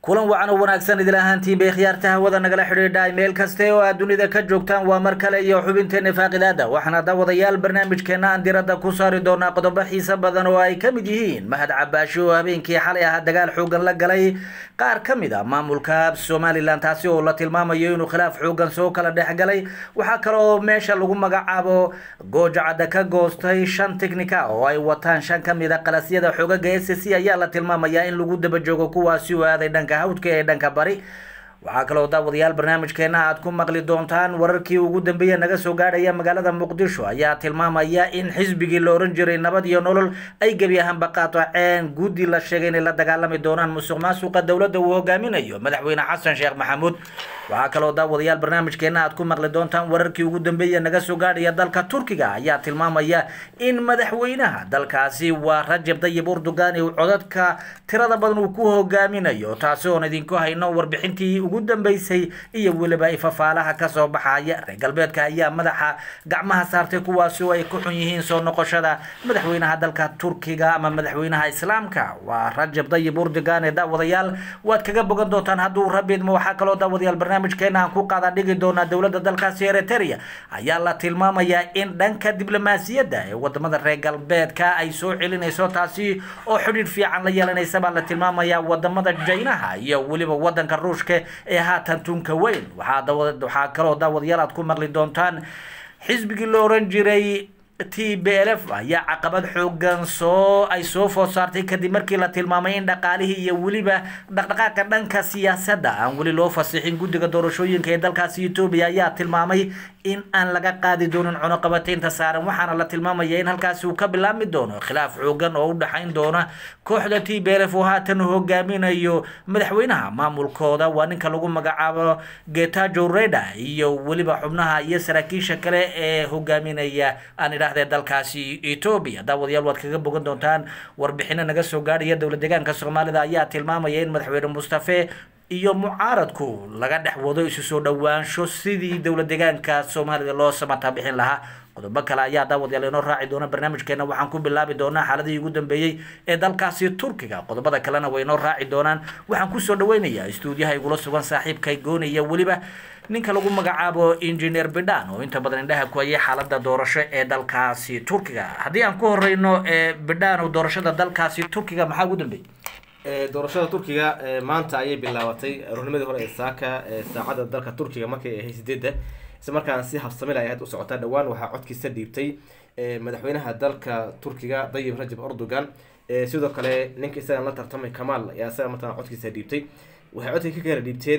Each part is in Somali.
kulan wacan oo wanaagsan idil ahaantiin bay khiyaarta hawada nagala xidhiidha meel kaste oo aad dunida ka joogtaan waa mar kale iyo xubinteena faaqidaada waxaana daawadayaal barnaamijkeena aan diradda ku saari doonaa qodobo xiise badan oo ay ka mid yihiin mahad cabaashi oo habeenkii xalay ahaa dagaal xoogan la galay qaar ka mid a maamulka somalilan taasi oo la tilmaamayo inuu khilaaf xoogan soo kala dhex galay waxaa kale oo meesha lagu magacaabo goojacadda ka goostay shan technica oo ay wataan shan ka mid a qalasyada xoogaga s c ayaa la tilmaamayaa in lagu daba joogo kuwaasi oo aaday dhanka hawdka ee dhanka bari waxaa kaloo daawadayaal barnaamijkeena aad ku maqli doontaan wararkii ugu dambeeya naga soo gaadhaya magaalada muqdisho ayaa tilmaamaya in xisbigii la oran jiray nabad iyo nolol ay gebi ahaanba qaataceen guddi la sheegay inay la dagaalami doonaan musuq maasuqa dowladda uu hogaaminayo madaxweyne xasan sheekh maxamuud waxaa kaloo daawadayaal barnaamijkeena aad ku maqli doontaan wararkii ugu dambeeya naga soo gaadhaya dalka turkiga ayaa tilmaamaya in madaxweynaha dalkaasi waa rajab dayib urdugan uu codadka tirada badan uu ku hogaaminayo taasi oon idinku hayno warbixintii ugu dambeysay iyo weliba ifafaalaha kasoo baxaya reer galbeedka ayaa madaxa gacmaha saartay kuwaasi oo ay ku xun yihiin soo noqoshada madaxweynaha dalka turkiga ama madaxweynaha islaamka waa rajab dayib urdugan ee daawadayaal waad kaga bogan doontaan hadduu rabidmo waxaa kaloo daawadayaal barnaamijkeena aan ku qaada dhigi doonaa dowladda dalkaasi eritrea ayaa la tilmaamayaa in dhanka diblomaasiyadda ee wadamada reer galbeedka ay soo celinayso taasi oo xidhiidh fiican la yeelanaysa baa la tilmaamayaa wadamada jaynaha iyo weliba wadanka ruushka ee haatan tunka weyn waxaa kaloo daawadayaal aad ku maqli doontaan xisbigii la oran jiray t b l f ayaa caqabad xoogan soo ay soo food saartay kadib markii la tilmaamay in dhaqaalihii iyo weliba dhaqdhaqaaqa dhanka siyaasadda aan weli loo fasixin guddiga doorashooyinka ee dalkaasi etoobiya ayaa tilmaamay in aan laga qaadi doonin cunuqabataynta saaran waxaana la tilmaamaya in halkaasi uu ka bilaabmi doono khilaaf xoogan oo u dhexayn doona kooxda t b l f oo haatan hogaaminayo madaxweynaha maamulkooda waa ninka lagu magacaabo getajo reda iyo weliba xubnaha iyo saraakiisha kale ee hogaaminaya aan idhaahdee dalkaasi etoobiya daawadayaal waad kaga bogan doontaan warbixino naga soo gaadhaya dowlad deegaanka soomaalida ayaa tilmaamaya in madaxweyne mustafe iyo mucaaradku laga dhex wado isu soo dhowaansho sidii dowlad deegaanka soomaalida loo samata bixin lahaa qodobo kale ayaa daawadayaal inoo raaci doona barnaamijkeena waxaan ku bilaabi doonaa xaaladihii ugu dambeeyey ee dalkaasi turkiga qodobada kalena way inoo raaci doonaan waxaan kusoo dhaweynayaa istuudiyaha igula sugan saaxiibkay goonaya weliba ninka lagu magacaabo engineer bidhan oo inta badan indhaha ku hayay xaalada doorasho ee dalkaasi turkiga haddii aan ku horeyno bidhan oo doorashada dalkaasi turkiga maxaa ugu dambeeyey doorashada turkiga maanta ayay bilaabatay aroornimadii hore ee saaka saacadda dalka turkiga markay ahay sideedda isla markaan si habsamil ay ahayd u socotaa dhowaan waxaa codkiisa dhiibtay madaxweynaha dalka turkiga dayib rajab erdogan sidoo kale ninka isagan la tartamay kamaal ayaa isaga mataqana codkiisa dhiibtay waxay codkii ka kala dhiibteen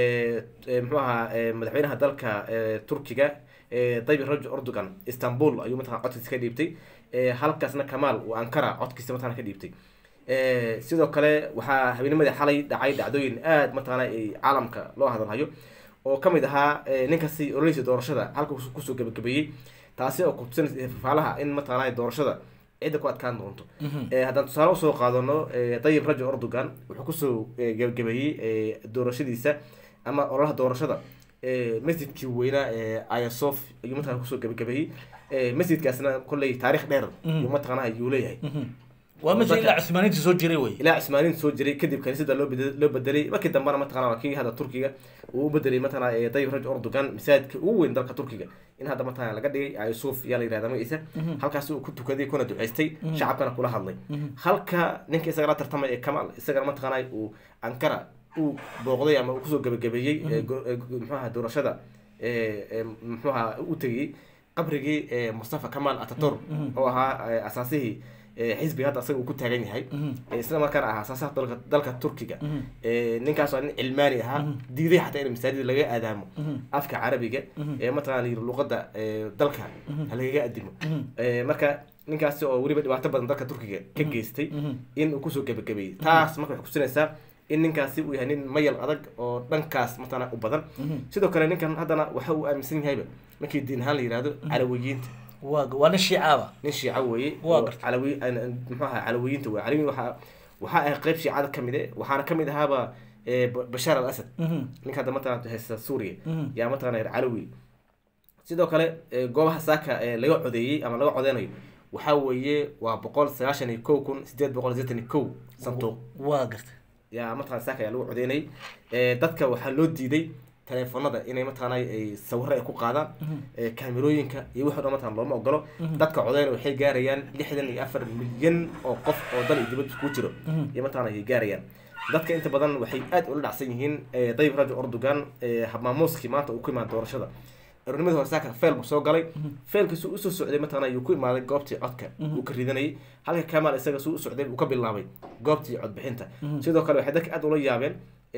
muxuu ahaa madaxweynaha dalka turkiga dayib rajab erdogan istanbul ayuu mataqana codkiisa ka dhiibtay halkaasna kamaal uu ankara codkiisa mataqana ka dhiibtay sidoo kale waxaa habeennimadii xalay dhacay dhacdooyin aada mataqaana caalamka loo hadalhayo oo kamid ahaa ninkasi ololeysa doorashada halka kusoo gabagabeeyey taasi oo kutusinaysa fafaalaha in mataqaana doorashada cidda ku adkaan doonto haddaan tusaale usoo qaadano dayib rajab erdogan wuxuu kusoo gabagabeeyey doorashadiisa ama ololaha doorashada masjidkii weynaa ayasof ayuu mataqana kusoo gabagabeeyey masjidkaasna kolley taarikh dheer ayuu mataqaana ayuu leeyahay waa masjid ilaa cusmaaniinta soo jiray wey ilaa cusmaaniinta soo jiray kadib kaniisada loo bed loo bedelay markii dambena mataqana waa kii hadda turkiga uu u bedelay mataqana dayib raj erdogan masaajidka ugu weyn dalka turkiga in hadda mataqana laga dhigay ayusuf yaa la yirahda magaciisa halkaas uu ku tukaday kuna duceystay shacabkana kula hadlay halka ninka isaga la tartamay ee kamal isagana mataqana uu ankara uu booqday ama uu kusoo gabagabeeyey muxuaha doorashada muxuaha u tegayey qabrigii mustafa kamal atatur oo ahaa asaasihii xisbiga hadda asaga uu ku taagan yahay isla markaana ahaa asaasaha dalka dalka turkiga ninkaas waa nin cilmaani ahaa diiday xataa in masaajida laga aadaamo afka carabiga ee mataqana layiri luqada dalka halagaga adimo marka ninkaasi oo weliba dhibaato badan dalka turkiga ka geystay in uu kusoo gabagabeeyey taas marka waxay kusinaysaa in ninkaasi uu yahay nin mayal adag oo dhankaas mataqana u badan sidoo kale ninkan haddana waxa uu aaminsan yahayba markii diin ahaan la yihahdo calawiyiinta wa waa nin shiicaaba nin shiica weeye Waa gartay. calawi muxuu ahaa calawiyiinta wey calawiyin waxaa waxaa ahay qeyb shiicada kamid e waxaana kamid ahaaba eh, Ba- bashaar al asad ninka hadda mataqana haysta suuriya yaa mataqana reer calawi sidoo kale eh, goobaha saaka ee laga codeeyey ama laga codeynayo waxaa weeye waa boqol sagaashan iyo kow kun sideed boqol sideetan iyo kow sanduuq waa gartay yaa mataqana saaka ayaa lagu codeynayay dadka waxaa loo diiday teleefonada inay mataqaana ay sawiro ay ku qaadaan kaamirooyinka iyo wixii dhan mataqana looma ogolo dadka codeyna waxay gaarayaan lixdan iyo afar milyan oo qof oo dal iyo dibad iskugu jiro iyo mataqana ay gaarayaan dadka inta badan waxay aad ula dhacsan yihiin dayib rajo ordogan habmaamuuskii maanta uu ku imaada doorashada eronimadii hore saaka feel buu soo galay feelkiisu usoo socday mataqana ayuu ku imaaday goobtii codka uu ka ridanayay halka kamal isaga suu u socday uu ka bilaabay goobtii codbixinta sidoo kale waxay dadka aad ula yaabeen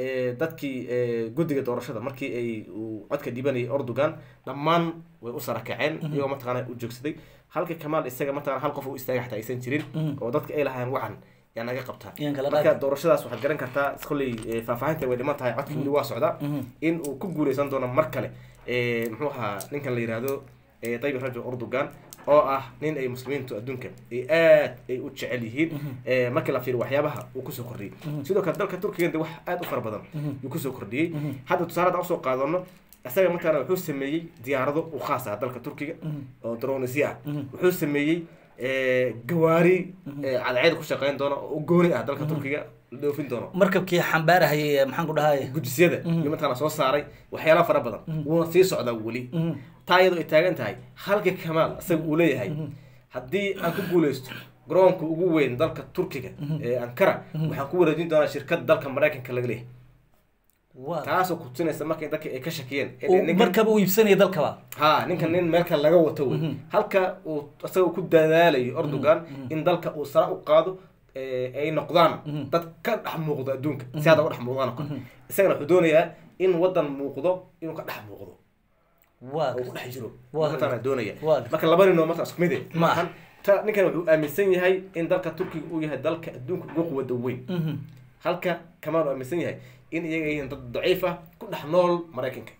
dadkii guddiga doorashada markii ay uu codka dhibanayay ordogan dhammaan way u sarakaceen iyagoo mataqana u joogsaday halka kamal isaga mataqana hal qof u istaagay xataa aysan jirin oo dadka ay lahaayeen wacan yaa naga qabtaa marka doorashadaas waxaad garan kartaa kolley faahfaahinta way dhiman tahay codka weli waa socdaa in uu ku guuleysan doono mar kale muxuu ahaa ninkan la yihahdo dayib rajo ordogan oo ah nin ay muslimiintu adduunka ay aad ay u jecel yihiin markii la fiiriyo waxyaabaha uu kusoo kordhiyey sidoo kale dalka turkiga de wax aad u fara badan yuu kusoo kordhiyey hadda tusaale haddaan usoo qaadano isaga mataqana wuxuu sameeyey diyaarado u khaas ah dalka turkiga oo dronisya ah wuxuu sameeyey gawaari cadceed ku shaqeyn doono oo u gooni ah dalka turkiga la dhoofin doono markabkii xambaarahayay maxaan ku dhahay gudisyada iyo mataqana soo saaray waxyaala fara badan wuuna sii socdaa weli taa iyadoo ay taagan tahay halka kamaal isaga uu leeyahay haddii aan ku guuleysto garoonka ugu weyn dalka turkiga ee ankara waxaan ku wareejin doonaa shirkad dalka maraykanka laga leeyahay taasoo kutusinaysa markay dadka ay ka shakiyeen markaba uu iibsanaya dalkaba ha ninkan nin meel kale laga wato wey halka uu isaga ku dadaalayo ordogan in dalka uu sara u qaado ay noqdaan dad ka dhex muuqdo adduunka si hadda u dhex muuqdaan oo kale isagana wuxuu doonayaa in wadan muuqdo inuu ka dhex muuqdo oo ku dhex jiro matana doonaya marka laba nin oo marta isku mid maahan ta ninkan wuxuu aaminsan yahay in dalka turkiga uu yahay dalka adduunka ugu quwada weyn halka kamaan uu aaminsan yahay in iyaga yihiin dad daciif ah ku dhex nool maraykanka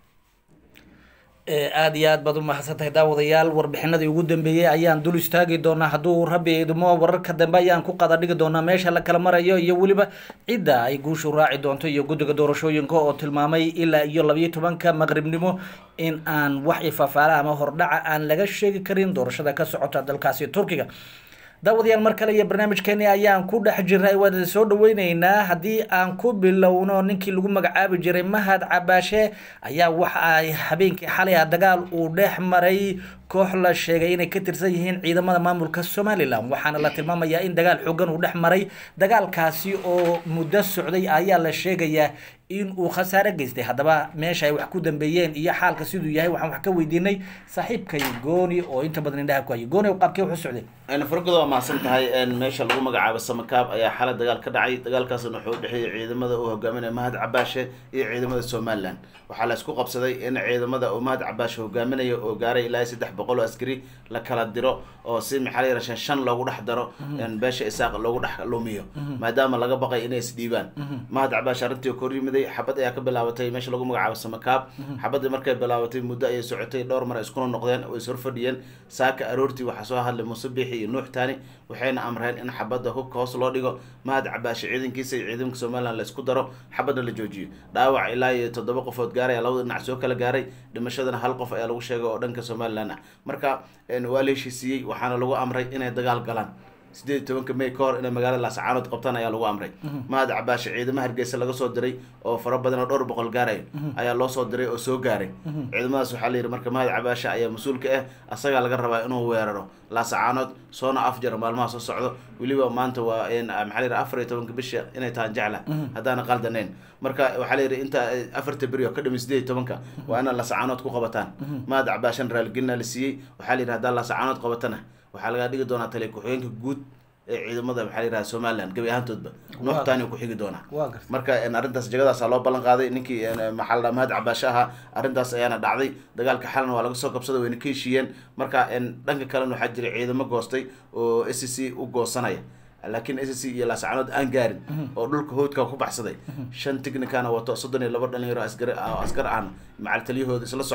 aada iyo aad baad u mahadsantahay daawadayaal warbixinadii ugu dambeeyey ayaan dul istaagi doonaa hadduu rabbi idmo wararka dambe ayaan ku qada dhigi doonaa meesha la kala marayo iyo weliba cidda ay guushu raaci doonto iyo guddiga doorashooyinka oo tilmaamay ilaa iyo labayo tobanka maqribnimo in aan wax ifaafaala ama hordhaca aan laga sheegi karin doorashada ka socota dalkaasi turkiga daawadayaal mar kale iyo barnaamijkeeni ayaan ku dhex jiray waan soo dhaweyneynaa haddii aan ku bilowno ninkii lagu magacaabi jiray mahad cabaashe ayaa waxa ay habeenkii xalay ah dagaal uu dhex maray koox la sheegay inay ka tirsan yihiin ciidamada maamulka somalilan waxaana la tilmaamayaa in dagaal xoogan uu dhex maray dagaalkaasi oo muddo socday ayaa la sheegayaa in uu khasaare geystay haddaba meesha ay wax ku dambeeyeen iyo xaalka siduu yahay waxaan wax ka weydiinay saaxiibkay gooni oo inta badan indhaha ku hayay gooni qaabkee wuxuu socday fargoda waa mahadsan tahay meesha lagu magacaabo samakaab ayaa xalay dagaal ka dhacay dagaalkaasna wuxuu udhexeeyey ciidamada uu hogaaminaya mahad cabaashe iyo ciidamada somalilan waxaa la isku qabsaday in ciidamada uu mahad cabaashe hogaaminayo oo gaaray ilaa saddex boqol oo askari la kala diro oo si maxaa la yara shan shan loogu dhex daro beesha isaaq loogu dhex lumiyo maadaama laga baqay inay isdhiibaan mahad cabaashe arrintii kor yimiday xabad ayaa ka bilaabatay meesha lagu magacaabo samakaab xabadii markay bilaabatay muddo ayay socotay dhowr mar iskuna noqdeen oo is horfadhiyeen saaka aroortii waxaa soo hadlay muuse biixi iyo nuux taani waxayna amreen in xabadda hubka hoos loo dhigo mahad cabaashe ciidankiisa iyo ciidanka somalilan la isku daro xabadna la joojiyo dhaawac ilaa iyo toddoba qofood gaaraya labada dhinac soo kala gaaray dhimashadana hal qof ayaa lagu sheegay oo dhanka somalilan ah marka waa la heshiisiiyey waxaana lagu amray inay dagaal galaan sideed iyo tobanka may ka hor inay magaalada laascaanood qabtaan ayaa lagu amray mahad cabaashe ciidamo hargeysa laga soo diray oo fara badan oo dhowr boqol gaarayo ayaa loo soo diray oo soo gaaray ciidamadaas waxaa la yidhi marka mahad cabaashe ayaa mas-uulka ah asagaa laga rabaa inuu weeraro laasacaanood soona afjaro maalmaha soo socdo weliba maanta waa maxaa la yidhi afar iyo tobanka bisha inay tahaan jecla haddaana qaldanayn marka waxaa la yidhi inta afarta beri oo ka dhami sideed iyo tobanka waa inaad laasacaanood ku qabataan mahad cabaashen raaligelina la siiyey waxaa la yidhi haddaa laasacaanood qabatana waxaa laga dhigi doonaa taliya ku-xigeenka guud ee ciidamada maxaa la yidhaha somaliland gebi ahaantoodba nuuxtaani ku xigi doonaa marka arrintaas jagadaasa loo ballan qaaday ninkii maxaa la dhaha mahad cabaashe ahaa arrintaas ayaana dhacday dagaalka xalna waa laga soo qabsaday wayna ka heshiiyeen marka dhanka kalena waxaa jiray ciidamo goostay oo s c u goosanaya laakiin s c iyo laascaanood aan gaarin oo dhulka howdka ku baxsaday shan technicana wato soddon iyo laba dhalinyaro askar askar ahna macal taliyahooda isla socdo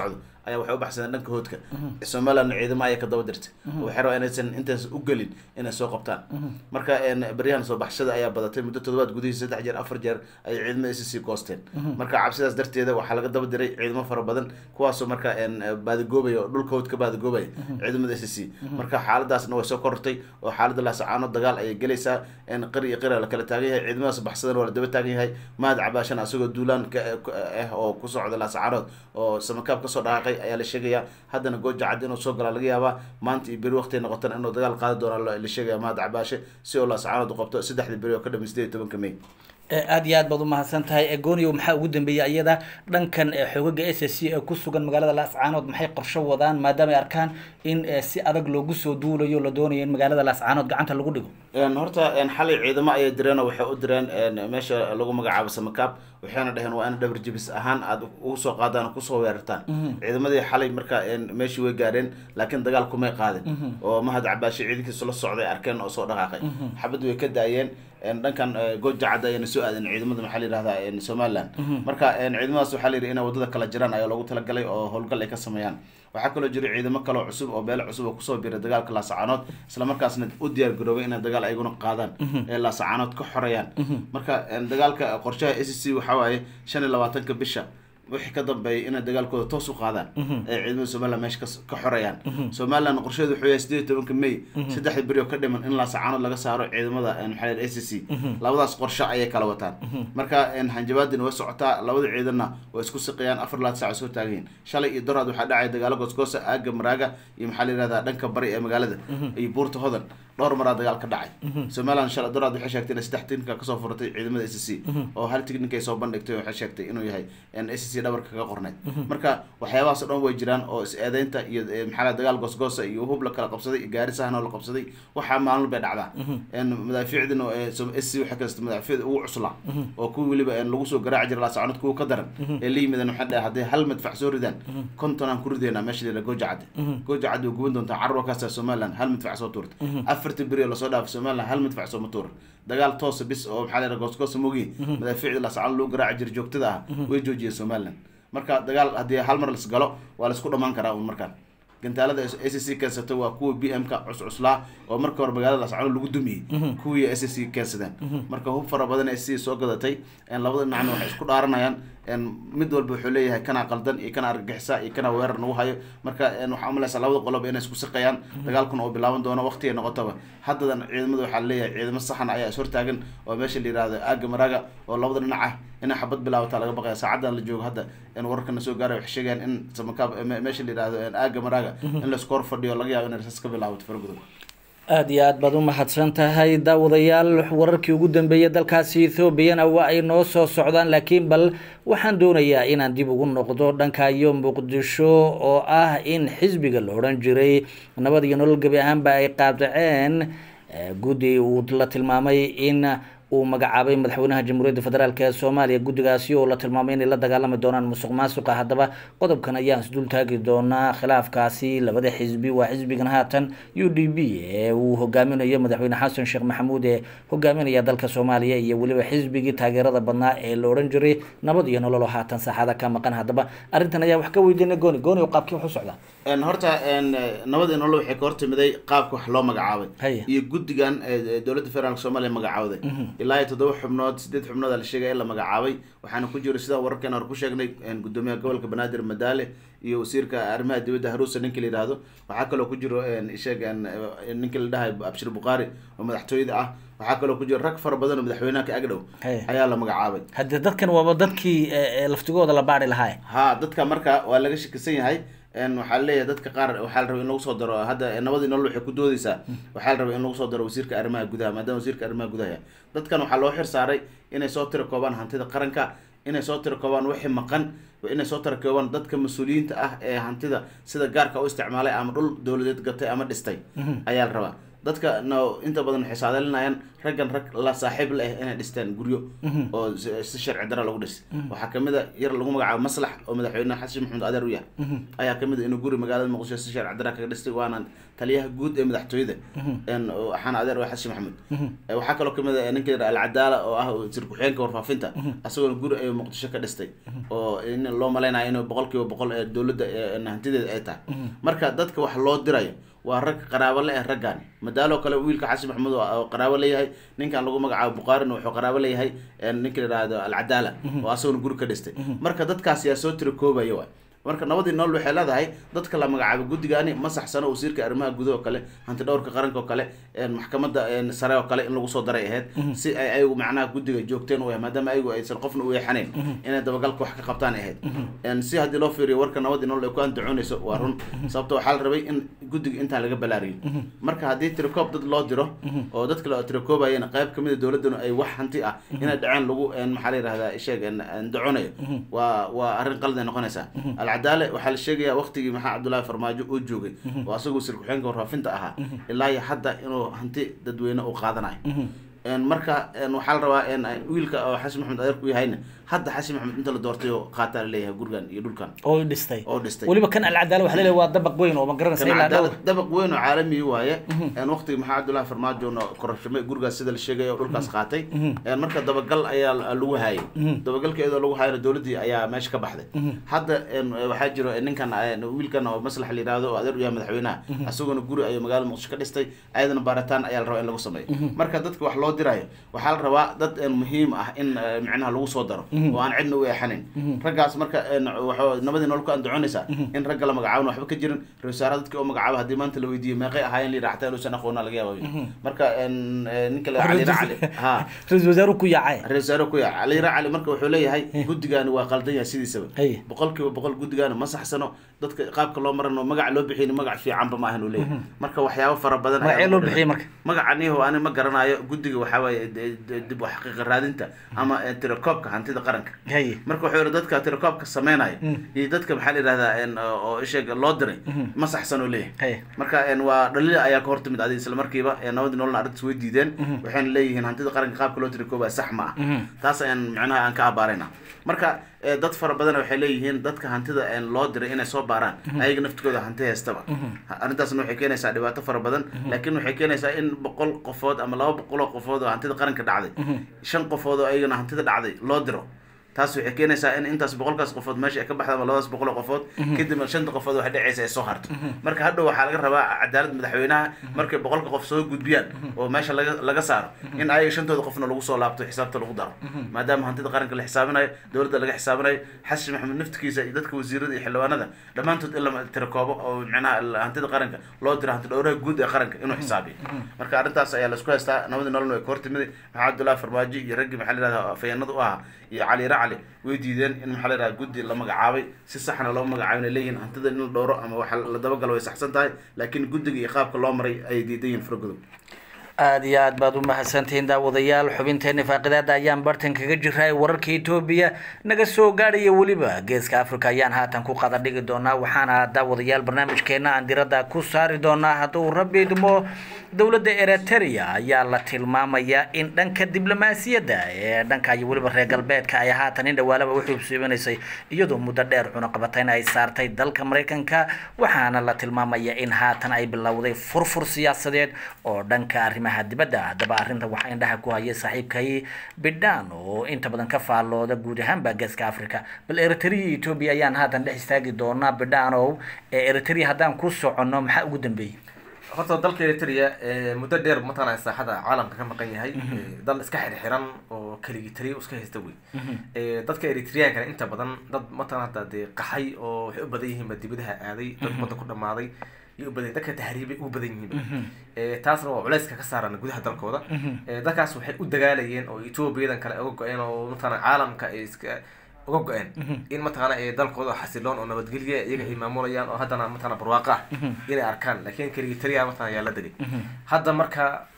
ayaa waxay u baxsadeen dhanka hoodka somaliland ciidamo ayay ka daba dirtay waxay rabaa inaysan intaas u gelin inay soo qabtaan marka beryahan soo baxshada ayaa badatay muddo toddobaad gudihii saddex jeer afar jeer ayay ciidamada s c goosteen marka cabsidaas darteeda waxaa laga daba diray ciidamo fara badan kuwaasoo marka baadigoobaya oo dhulka hood ka baadigoobaya ciidamada s c marka xaaladaasna way soo korortay oo xaalada laasacaano dagaal ayay gelaysaa qari iyo qira la kala taagan yahay ciidamadaas baxsadan waa la daba taagan yahay mahad cabaashan asagoo duulaan ah oo ku socda laasacaanood oo samakaab kasoo dhaqaaqay ayaa la sheegayaa haddana gooja cad inuu soo galaa laga yaabaa maanta iyo beri waqtiay noqotan inuu dagaal qaadi doona la sheegaya mahad cabaashe si oo laasacaanood u qabto saddexdii beri oo ka dhamay sideed iyo tobanka may aada iyo aad baad umahadsan tahay egonio maxaa ugu dambeeyay iyada dhankan xoogaga s s c ee ku sugan magaalada laascaanood maxay qorsho wadaan maadaama ay arkaan in si adag loogu soo duulayo la doonayo in magaalada laascaanood gacanta lagu dhigo horta xalay ciidamo ayay direen oo waxay u direen meesha lagu magacaabo samakaab waxayna dhaheen waa in dhabar jibis ahaan aada ugu soo qaadaan kusoo weerartaan ciidamadii xalay marka meeshii way gaareen laakiin dagaal kumay qaadin oo mahad cabaashe ciidankiisu la socday arkeen oo soo dhaqaaqay xabad way ka daayeen dhankan gooja cadda ayana soo aadeen ciidamada maxaa la yihahdaa somaliland marka ciidamadaas waxaa la yidhi inay wadada kala jiraan ayaa loogu talagalay oo howlgal ay ka sameeyaan waxaa kaloo jira ciidamo kaloo cusub oo beelo cusub oo kusoo biray dagaalka laasacaanood islamarkaasna u diyaar garoobay inay dagaal ayaguna qaadaan ee laasacaanood ka xoreeyaan marka dagaalka qorshaha s c waxaa waaye shan iyo labaatanka bisha wixii ka dambeeyay inay dagaalkooda toos u qaadaan ee ciidamada somaliland meesha ka xoreeyaan somaliland qorsheedu wuxuu yahay sideed iyo tobanka may saddexda beri oo ka dhiman in laasacaanood laga saaro ciidamada maxaa a c c labadaas qorshe ayay kala wataan marka hanjabaadina way socotaa labada ciidanna way isku siqayaan afar laad saac soo taagayiin shalay iyo doraad waxaa dhacaya dagaalo goosgoosa aaga maraaga iyo maxaa la yihahdaa dhanka bari ee magaalada iyo buurta hodan dhowr maraa dagaal ka dhacay somaliland shalay doraad waxay sheegtay inay saddex tiknika kasoo furatay ciidamada s c oo hal tiknika ay soo bandhigtay waxay sheegtay inuu yahay s c dhabarka kaga qorneyd marka waxyaabahaas o dhan way jiraan oo is-eedeynta iyo maxaa dagaal goosgoosa iyo hub la kala qabsaday iyo gaari sahan oo la qabsaday waxaa maalin bay dhacdaa madaafiicdina s c waxay kasta madaafiicda ugu cuslaa oo kuwi weliba lagu soo garaaci jira laasacoonad kuwa ka daran ee la yimideen waxay dhahay hadday hal madfac soo ridaan konton aan ku rideynaa meesha la gooja cadde gooja cadde way guban doontaa carruur kaasa somaliland hal madfac soo tuurta afartii beri oo lasoo dhaafay somaliland hal madfac sooma tuura dagaal toosa bis oo maxaa la yidhaha goosgoosa mogi madaafiicda laasacoonad lagu garaaci jira joogtada ah way joojiyeen somaliland marka dagaal haddii hal mar las galo waa laisku dhamaan karaa un markaan gantaalada a c c keensato waa kuwa b m ka cuscuslaa oo marka hore magaalada lascano lagu dumiyey kuwii a c c keensadeen marka hub fara badan a c soo gadatay labada dhinacna waxay isku dhaaranayaan mid walba wuxuu leeyahay kanaa qaldan iyo kana argagixisa iyo kana weerar nagu hayo marka waxaa umalaysaa labada qoloba inay isku siqayaan dagaalkuna oo bilaaban doono waqtigay noqotaba haddadan ciidamada waxaa leeyahay ciidamo saxan ayaa is hortaagan oo meesha la yihahdo aaga maraaga oo labada dhinac ah inay xabad bilaabataa laga baqaya saacadan la joogo hadda wararkana soo gaaray waxay sheegayaan in samakaab meesha la yihahdo aaga maraaga in laisku hor fadhiyo laga yaabo inay rasaas ka bilaabato fargudub aada iyo aad baad u mahadsan tahay daawadayaal wararkii ugu dambeeyay dalkaasi ethoobiana waa ay noo soo socdaan laakiin bal waxaan doonayaa inaan dib ugu noqdo dhankayo muqdisho oo ah in xisbiga la odhan jiray nabad iyo nolol gebi ahaanba ay qaadaceen guddi uu la tilmaamay in uu magacaabay madaxweynaha jamhuuriyadda federaalk ee soomaaliya guddigaasi oo la tilmaamay inay la dagaalami doonaan musuq maasuqa haddaba qodobkan ayaan isdul taagi doonaa khilaafkaasi labada xisbi waa xisbigan haatan u d b ee uu hogaaminayo madaxweyne xasan sheekh maxamuud ee hogaaminaya dalka soomaaliya iyo weliba xisbigii taageerada badnaa ee la odhan jiray nabad iyo nolol oo haatan saaxada ka maqan haddaba arrintan ayaa wax ka weydiinay gooni gooni oo qaabkii wax u socdaa horta nabad iyo nolol waxay ka hortimiday qaabka wax loo magacaabay Haya. iyo guddigan ee dowladda federaalk soomaaliya magacaawday ilaa iyo toddoba xubnood sideed xubnood aa la sheegaya in la magacaabay waxaana ku jira sidaan wararkeena hore ku sheegnay gudoomiyaha gobolka banaadir madaale iyo wasiirka arrimaha dibadda haruusa ninka la yidhaahdo waxaa kaloo ku jiro sheeg ninka la dhahay abshir bukhaari oo madaxtooyada ah waxaa kaloo ku jira rag fara badan oo madaxweynaha ka agdhow Haya. ayaa la magacaabay haddii dadkan waaba dadkii eh, eh, laftigooda la baari lahaa ha dadka marka waa laga shakisan yahay n waxaa leeyahay dadka qaar waxaa la rabay in lagu soo daro hadda nabadii nolol waxay ku doodeysaa waxaa la rabay in lagu soo daro wasiirka arrimaha gudaha maadaama wasiirka arrimaha gudaha yahay dadkan waxaa loo xir saaray inay soo tira koobaan hantida qaranka inay soo tira koobaan wixii maqan inay soo tira koobaan dadka mas-uuliyiinta ah ee hantida sida gaarka u isticmaalay ama dhul dowladeed gatay ama dhistay ayaa la rabaa dadka no inta badan waxay saadalinayaan raggan rag la saaxiib la ah inay dhistaan guryo oo si si sharci dara lagu dhis waxaa kamid a yar lagu magacaabo maslax oo madaxweyne xasan maxamed adeer u yahay ayaa kamid a inuu guri magaalada muqdisho si sharci dara kaga dhistay waana taliyaha guud ee madaxtooyada een, oo waxaana adeer waa xasan maxamed Eh, waxaa kaloo kamid a ninka yidhaha alcadaala oo ah sir ku-xigeenka warfaafinta asagoona guri ayuu muqdisho ka dhistay oo in loo malaynayo inuu boqol kiiba boqol ee dowladda ee hantideeda ay tahay marka dadka wax loo dirayo waa rag qaraabo le ah raggan madaaloo kale wiilka xasan maxamuud oo qaraabo leeyahay ninkan lagu magacaabo buqaarina wuxuu qaraabo leeyahay een, ninka la yidhaahdo alcadaala oo asagona guri ka dhistay marka dadkaas yaa soo tira koobaya waay marka nabadii nool waxay leedahay dadka la magacaabo guddigaani ma saxsano wasiirka arrimaha gudaha oo kale hanti dhowrka qaranka oo kale een, maxkamadda een, sare oo kale in lagu soo daray ahayd si ay ayagu macnaha guddiga joogteen u yahay maadaama ayagu aysan qofna u yeexanayn inay dabagalka wax ka qabtaan ahayd een, si haddii loo fiiriyo warka nabadii nool ay ku andacoonayso waa run sababto waxaa la rabay in guddiga intaan laga balaariyo marka haddii tirikoob dad loo diro oo dadka la tirikoobayana qayb kamid a dowladduna ay wax hanti ah inay dhaceen lagu een, maxaa la yidhahdaa sheeg een, andaconayo waa waa arrin qalad ay noqonaysaa alcadaale waxaa la sheegayaa waqtigii maxaa cabdullaahi farmaajo uu joogay oo asagoo sir ku-xigeenka warfaafinta ahaa ilaa iyo hadda inuu hanti dadweyne uu qaadanayo een, marka een, waxaa la rabaa een, wiilka oo xasan maxamed adeer ku yahayna hadda xasan maxamed inta la doortay oo qaataa la leeyahay gurigan iyo dhulkan oo dhistay oo dhistay weliba kan alcadaala waxa leeyahay waa dabaq weyn oo ma garanaysa ilaa dhowr dabaq dabaq weyn oo caalami waaye een waqtiga maxaa cabdullaahi farmaajona korashamay gurigaas sida la sheegay oo dhulkaas qaatay een marka dabagal ayaa lagu hayay dabagalka iyadoo lagu hayana dowladdii ayaa meesha ka baxday hadda een waxaa jiro ninkan een wiilkan oo maslax la yidhaahdo oo adeer u yahay madaxweynaha asaguna guri ayuu magaalada muqdisho ka dhistay ayadana baaritaan ayaa la rabaa in lagu sameeyo marka dadka wax loo dirayo waxaa la rabaa dad een muhiim ah in eh, micnaha lagu soo daro oo aan cidna u eexanayn raggaas marka een waxa nabadii nolol ku andacoonaysaa in ragga la magacaabana waxba ka jirin ra wasaaraha dadka oo magacaaba haddii maanta la weydiiyo meeqay ahaayeen la yidhaha xataa inuusan aqoona laga yaaba marka een eh, ninka la cali cali ha ra-iisul wasaaruhu ku yaacay ra-isul wasaare ku yaca cali cali marka wuxuu leeyahay guddigaani waa qaldan yahay sidiisaba Haye. boqolkiiba boqol guddigaani ma saxsano dadka qaabka loo marano magac loo bixiyni magac fiicanba maahan uu leeyahay marka waxyaabo fara badan ayaa magacee loo lagu bixiyey marka magacaniho ani ma garanayo guddiga waxaa waaye de- de- dib u xaqiiqa raadinta ama eh, tirakoobka hantida qaranka haye marka wuxuu yihi dadka tirakoobka sameynaya iyo dadka maxaa la yidhahdaa een, oo isheeg loo diray ma saxsan oo leeyahay haye marka een, waa dhaliil ayaa ka hortimid adi isla markiiba ee nabadii nololna arrintaas way diideen waxayna leeyihiin hantida qaranka qaabka loo tirakoobaya sax ma ah taas ayaan macnaha aan ka abaarayna marka eh, dad fara badan waxay leeyihiin dadka hantida een, loo diray inay soo baaraan ayaga naftigooda hanti haystaba arrintaasna waxay keenaysaa dhibaato fara badan laakiin waxay keenaysaa in boqol qofood ama laba boqol oo qofood oo hantida qaranka dhacday shan qofood oo ayagana hantida dhacday loo diro taas waxay keenaysaa in intaas boqolkaas qofood meesha ay ka baxda ama labadaas boqol oo qofood kadibna shanta qofood waxay dhacaysa ay soo harto marka hadhow waxaa laga rabaa cadaalad madaxweynaha markay boqolka qof soo gudbiyaan oo meesha laga laga saaro in ayaga shantooda qofna lagu soo laabto xisaabta lagu daro maadaama hantida qaranka la xisaabinayo dowladda laga xisaabinayo xasan maxamed naftigiisa iyo dadka wasiirada iyo xildhibaanada dhammaantood in la tirakoobo oo micnaha la- hantida qaranka loo diro hanti dhowraha guud ee qaranka inuu xisaabiyo marka arrintaas ayaa laisku haystaa nabadii nololna way ka hortimiday maxaa cabdullaahi farmaajo iyo raggii maxaa la yidhahdaa afayeenada u ahaa iyo cali racali way diideen in maxaa la yidhahdaa guddi la magacaabay si saxna loo magacaabay leeyihiin hantida in la dhowro ama waxa la dabagalo way saxsan tahay laakiin guddiga iyo qaabka loo maray ayay diidan yihiin faragodow aada iyo aad baad u mahadsantihiin daawadayaal xubinteena faaqidaada ayaan bartan kaga jiray wararka etoobiya naga soo gaadhaya weliba geeska africa ayaan haatan ku qada dhigi doonaa waxaana daawadayaal barnaamijkeena aan diradda ku saari doonaa hadduu rabbi idmo dowladda eritrea ayaa la tilmaamayaa in dhanka diblomaasiyadda ee dhanka iyo weliba reer galbeedka ay haatan in dhawaalaba u xuubsiibanaysay iyadoo muddo dheer cunaqabatayn ay saartay dalka maraykanka waxaana la tilmaamayaa in haatan ay bilowday furfur siyaasadeed oo dhanka arrimaha dibadda haddaba arrinta waxaa indhaha ku hayay saaxiibkay bidhaan oo inta badan ka faallooda guud ahaanba geeska africa bal eritrea iyo etoobiya ayaan haatan dhex istaagi doonaa bidhaanow ee eritrea haddaan ku soconno maxaa ugu dambeeyey horta dalka eritrea eh, muddo dheer mataqaanaa saaxada caalamka ka maqan yahay Eh, dal iska xirxiran oo keligii taliya iska haysta wey Eh, dadka eritreankana inta badan dad mataqana hadda dee qaxay oo waxay u badan yihiinba dibadaha aaday dad badda ku dhamaaday iyo u badan dadka tahriibay u badan yihiinba Eh, taasna waa culayska ka saaran gudaha dalkooda Eh, dadkaas waxay u dagaalayeen oo etoobiyadan kale uga go-een oo mataqana caalamka ay iska uga go-een in mataqaana ee dalkooda xasiloon oo nabadgelya iyaga ay maamulayaan oo haddana mataqana barwaaqo ah inay arkaan laakiin keligii taliya mataqana ayaa la degay hadda marka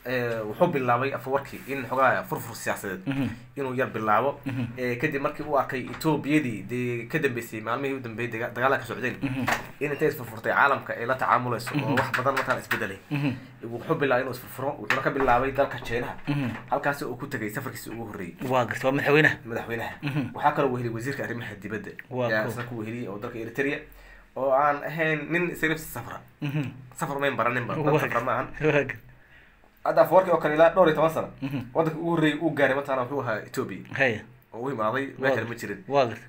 eh, wuxuu bilaabay afawarkii in xogaa furfur siyaasadeed inuu yar bilaabo Eh, kadib markii uu arkay etoobiyadii dee ka dambeysay maalmihii u dambeeyay daga- dagaalada ka socdeen in intay isfurfurtay caalamka ay la tacaamulayso oo wax badan markaan isbedelay wuxuu bilaabay inuu isfurfuro wuxuuna ka bilaabay dalka jeenaha halkaasi uu ku tegay safarkiisi ugu horreeyey waa garta waa madaxweynaha madaxweynaha waxaa kaloo weheliyay wasiirka arrimaha dibadda Waa yaa cool. isna ku weheliyay oo dalka eritrea oo aan ahayn nin sarif safra safar mayn baraninba dad safra ma ahan waa garta hadda afawarkii oo kale ilaa dhowr iyo toban sano wadanka ugu horreeyay uu gaaray mataqana wuxuu ahaa ethiopia haya oo u imaaday meel kale ma jirin waa garta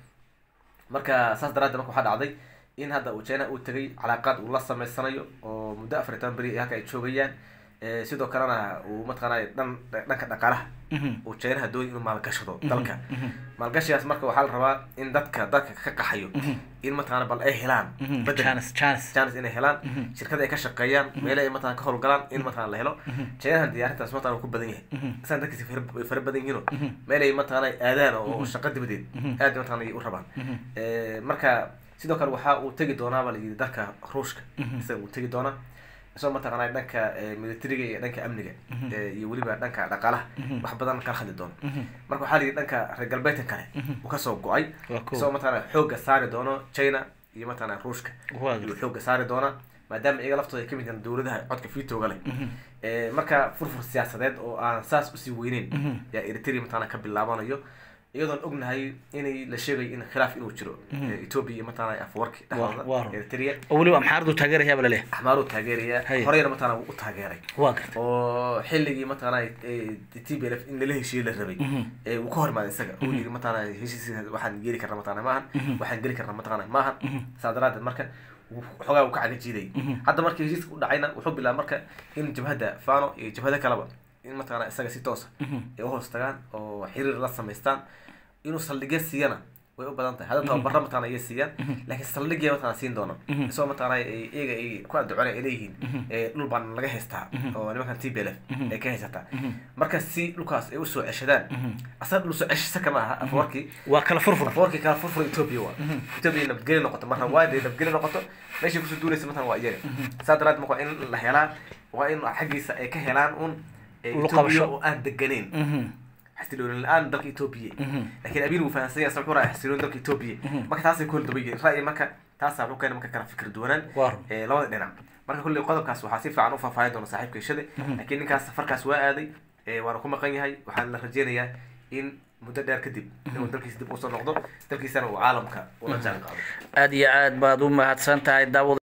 marka saas daraaddeed marka waxaa dhacday in hadda uu china uu tegay calaaqaad uu la sameysanayo oo muddo afar iyo toban beri halka ay joogayaan Eh, sidoo kalena uu mataqaanay dhan dhanka dhaqaalaha uu chinaha doonay inuu maalgashado dalka maalgashigaas marka waxaa la rabaa in dadka dadka ka qaxayo in mataqaana bal ay helaan bedel chance chance chance inay helaan shirkada ay ka shaqeeyaan meele ay mataqana ka howlgalaan in mataqana la helo chinahan diyaarintaas mataqana uu ku badan yahay isaan dadkiisa fara- way fara badan yihiinoo meel ay mataqana aadaan oo shaqo dibadeed aad mataqana ay u rabaan Eh, marka sidoo kale waxaa uu tegi doonaa baa layidhi dalka ruushka isaga uu tegi doonaa isagoo mataqana dhanka eh, militariga iyo dhanka amniga eh, iyo weliba dhanka dhaqaalaha wax badan kala hadli doona marka waxaa layidhi dhanka reer galbeedka kale uu kasoo go-ay Waa cool. isagoo mataqana xoogga saari doono china iyo mataqana ruushka Waa ayuu xoogga saari doonaa maadaama iyaga laftooda ay kamid yihiin dowladaha codka fitooga leh Eh, marka furfur siyaasadeed oo aan saas usii weyneyn yaa eritrea mataqana ka bilaabanayo iyadoon ognahay inay la sheegayo in khilaaf inuu jiro Eh, ethiopia iyo mataqana afwarki Waa- waa dhexdooda run. eritrea oo weliba amxaaradu taageerayaa baa laleeyahay axmaaruu taageeraya Haye. horeyna mataqana wuu u taageeray waa garta oo xilligii mataqana t b l f in lala heshiiye la rabay ee uu ka hor imaaday isaga uu yiri mataqana heshiisiisa waxaan geli karna mataqana maahan waxaan geli karna mataqana maahan saa daraadeed marka wuu- xoogaa uu ka cagajiiday hadda markii heshiiska u dhacayna wuxuu bilaabay marka in jabhadda fano iyo jabhada kaleba in mataqana isaga si toosa ay uhoos tagaan oo xiriir la samaystaan inuu saldhigya siiyana way u badan tahay hadda tababara mataqana ayay siiyaan laakiin saldhigya mataqana siin doona isagoo mataqana ay iyaga ay ku adducona ay leeyihiin ee dhul baan laga haystaa oo nimankan t b l f ay ka haysataa marka si dhulkaas ay usoo ceshadaan asaga dhul soo ceshisa kama aha afawarkii waa kala furfur afawarkii kala furfur ethiopia waa ethiopia nabadgeli noqoto marna waa dee nabadgeli noqoto meeshay kusoo duulaysa matan waa iyaga saa daraadeed marka waa in la helaa waa in xaggiisa ay ka helaan un ee Ulu ethiopia qabasho. oo aan deganeyn xasilooni la-aan dalka ethiopia laakiin abiin wuu fahansan yahay sababta hore xasilooni dalka ethiopia marka taasay ku hordaban yihiin ra'yi marka taasaa wuxuu keena marka kala fikir duwanaan Waa run. ee, labada dhinac marka kolley qodobkaas waxaa si fiican u faahfaahin doona saaxiibka ishade laakiin ninkaas safarkaas waa aaday ee, waana ku maqan yahay waxaana la rajeynayaa in muddo dheer kadib inuu dalkiisa dib usoo noqdo dalkiisana uu caalamka ula jaan qaado aad iyo aad baad u mahadsan tahay daawad